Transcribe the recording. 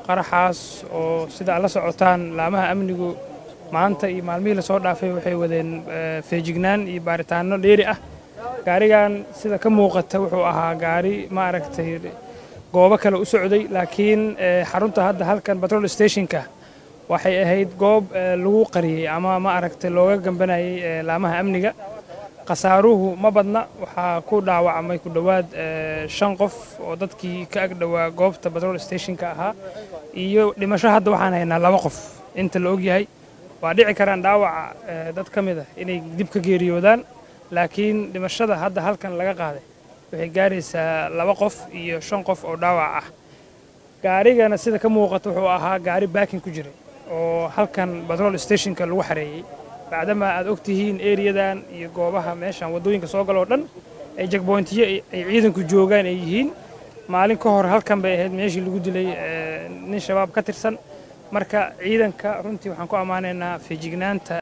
qaraxaas oo sida aad la socotaan laamaha amnigu maanta iyo maalmihii lasoo dhaafay waxay wadeen feejignaan iyo baaritaanno dheeri ah gaarigan sida ka muuqata wuxuu ahaa gaari ma aragtay goobo kale u socday laakiin xarunta hadda halkan batrol stationka waxay ahayd goob lagu qariyey ama ma aragtay looga gambanayay laamaha amniga khasaaruhu ma badna waxaa ku dhaawacmay ku dhowaad shan qof oo dadkii ka agdhowaa goobta batrol stationka ahaa iyo dhimasho hadda waxaan haynaa laba qof inta la ogyahay waa dhici karaan dhaawaca dad ka mid ah inay dib ka geeriyoodaan laakiin dhimashada hadda halkan laga qaaday waxay gaaraysaa laba qof iyo shan qof oo dhaawac ah gaarigana sida ka muuqata wuxuu ahaa gaari baakin ku jiray oo halkan batrol stationka lagu xareeyey bacdama aad og tihiin eriyadan iyo goobaha meeshan waddooyinka soo gala oo dhan ay jagboyntiyo ay ciidanku joogaan ay yihiin maalin ka hor halkan bay ahayd meeshii lagu dilay nin shabaab ka tirsan marka ciidanka runtii waxaan ku ammaanaynaa feejignaanta